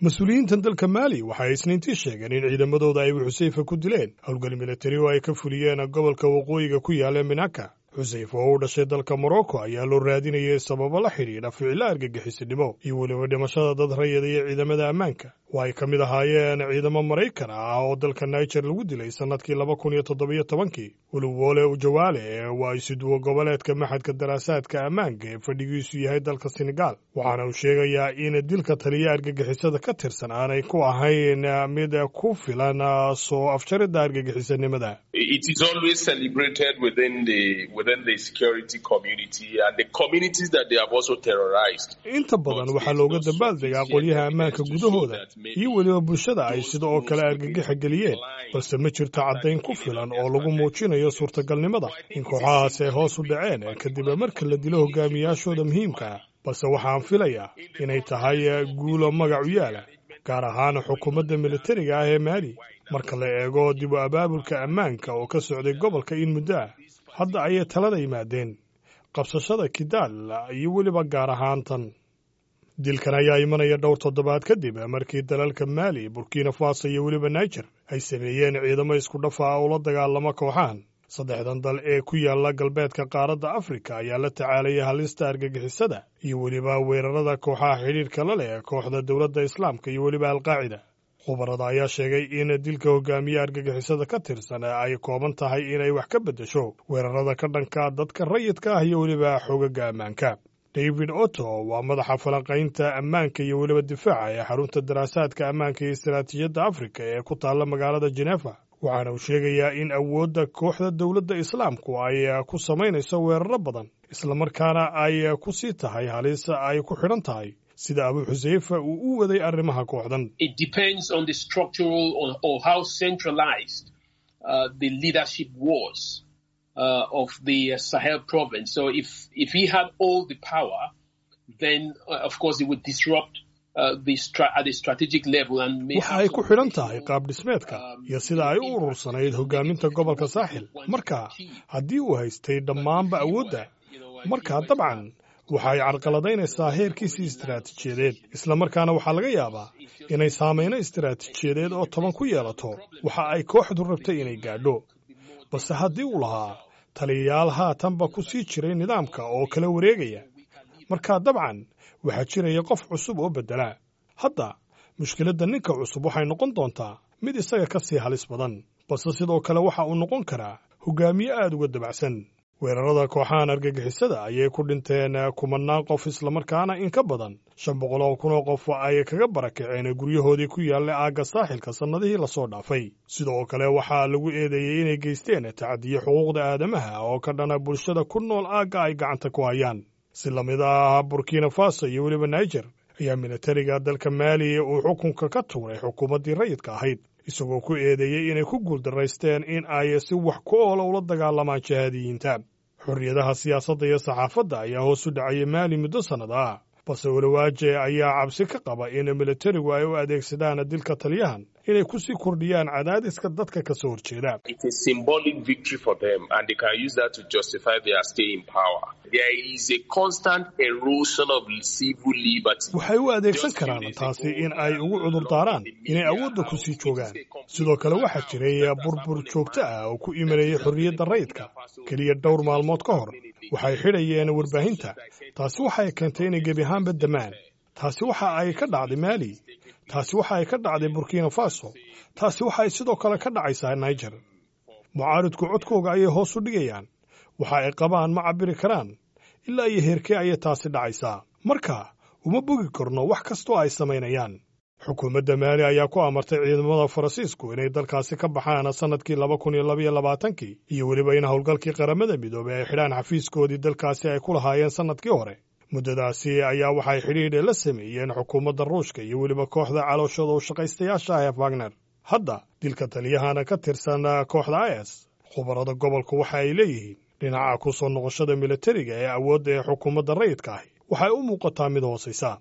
mas-uuliyiintan dalka maali waxay isniintii sheegeen in ciidamadooda ay xuseyfa ku dileen howlgal militari oo ay ka fuliyeen gobolka waqooyiga ku yaala minaka xuseyf oo u dhashay dalka morocco ayaa loo raadinayay sababo la xidhiidha ficilo argagixisinimo iyo weliba dhimashada dad rayada iyo ciidamada ammaanka oo ay ka mid ahaayeen ciidamo maraykan ah oo dalka niger lagu dilay sannadkii laba kun iyo toddobiyo tobankii weliwole ujawaale waa isuduwo goboleedka maxadka daraasaadka ammaanka ee fadhigiisu yahay dalka senegal waxaana uu sheegayaa in dilka taliya argagixisada ka tirsan aanay ku ahayn mid ku filan soo afjaridda argagixisanimada inta badan waxaa looga dabaaldegaa qolyaha ammaanka gudahooda iyo weliba bulshada ay sida oo kale argagixa geliyeen balse ma jirto caddayn ku filan oo lagu muujinayo suurtagalnimada in kooxahaasi ay hoos u dhaceen kadib marka la dilo hogaamiyaashooda muhiimka ah balse waxaan filayaa inay tahay guulo magac u yaala gaar ahaan xukuumadda militariga ah ee maali marka la eego dib u abaabulka ammaanka oo ka socday gobolka in muddo ah hadda ayay talada yimaadeen qabsashada kidaal iyo weliba gaar ahaan tan dilkan ayaa imanaya dhowr toddobaad kadib markii dalalka maali burkina faso iyo weliba niger ay sameeyeen ciidamo isku dhafa ah oo la dagaalamo kooxahan saddexdan dal ee ku yaala galbeedka qaaradda afrika ayaa la tacaalaya halista argagixisada iyo weliba weerarada kooxaha xidhiirka la leh kooxda dowladda islaamka iyo weliba alqaacida khubarada ayaa sheegay in dilka hogaamiye argagixisada ka tirsan ay kooban tahay inay wax ka beddesho weerarada ka dhanka dadka rayidka ah iyo weliba xogaga ammaanka david otto waa madaxa falanqaynta ammaanka iyo weliba difaaca ee xarunta daraasaadka ammaanka iyo istaraatiijiyadda afrika ee ku taalla magaalada jenefa waxaana uu sheegayaa in awoodda kooxda dowladda islaamku ay ku samaynayso weeraro badan islamarkaana ay ku sii tahay halis ay ku xidhan tahay sida abu xuseyfa uu u waday arrimaha kooxdan waxa ay ku xidhan tahay qaab dhismeedka iyo sida ay u urursanayd hogaaminta gobolka saaxil marka haddii uu haystay dhammaanba awoodda markaa dabcan waxa ay carqaladaynaysaa heerkiisii istaraatiijiyadeed islamarkaana waxaa laga yaabaa inay saamayno istaraatiijiyadeed oo toban ku yeelato waxa ay kooxdu rabtay inay gaadho balse haddii uu lahaa taliyayaal haatanba ku sii jiray nidaamka oo kala wareegaya markaa dabcan waxaa jiraya qof cusub oo beddela hadda mushkiladda ninka cusub waxay noqon doontaa mid isaga ka sii halis badan balse sidoo kale waxa uu noqon karaa hogaamiye aad uga dabacsan weerarada kooxahan argagixisada ayay ku dhinteen kumanaan qof islamarkaana in ka badan shan boqol oo kun oo qof ay kaga barakaceen guryahoodii ku yaalla aagga saaxilka sannadihii lasoo dhaafay sidoo kale waxaa lagu eedeeyey inay geysteen tacadiyo xuquuqda aadamaha oo ka dhana bulshada ku nool aagga ay gacanta ku hayaan si lamid ah burkina faso iyo weliba niger ayaa militariga dalka maali uu xukunka ka tuuray xukuumaddii rayidka ahayd isagoo ku eedeeyey inay ku guuldaraysteen in ay si wax ku oola ula dagaalamaan jihaadiyiinta xorriyadaha siyaasadda iyo saxaafadda ayaa hoos u dhacayay maali muddo sannad ah balse walowaaje ayaa cabsi ka qaba in militarigu ay u adeegsadaan dilka taliyahan inay ku sii kordhiyaan cadaadiska dadka ka soo horjeeda waxay u adeegsan karaan taasi in ay ugu cudur daaraan inay awoodda ku sii joogaan sidoo kale waxaa jiray burbur joogto ah oo ku imanayay xorriyadda rayidka keliya dhowr maalmood ka hor waxay xidhayeen warbaahinta taasi waxay keentay inay gebi ahaanba damaan taasi waxa ay ka dhacday maali taasi waxa ay ka dhacday burkina faso taasi waxa ay sidoo kale ka dhacaysaa niger mucaaridku codkooga ayay hoos u dhigayaan waxa ay qabaan ma cabbiri karaan ilaa iyo heerkee ayay taasi dhacaysaa marka uma bogi karno wax kastoo ay samaynayaan xukuumadda maali ayaa ku amartay ciidamada faransiisku inay dalkaasi ka baxaan sannadkii laba kun iyo labaiyo labaatankii iyo weliba in howlgalkii qaramada midoobey ay xidhaan xafiiskoodii dalkaasi ay ku lahaayeen sannadkii hore muddadaasi ayaa waxay xidhiidhe la sameeyeen xukuumadda ruushka iyo weliba kooxda calooshooda u shaqaystayaasha ah ee wagner hadda dilka taliyahana ka tirsan kooxda is khubarada gobolku waxa ay leeyihiin dhinaca ku soo noqoshada militariga ee awoodda ee xukuumadda rayidka ahi waxay u muuqataa mid hoosaysa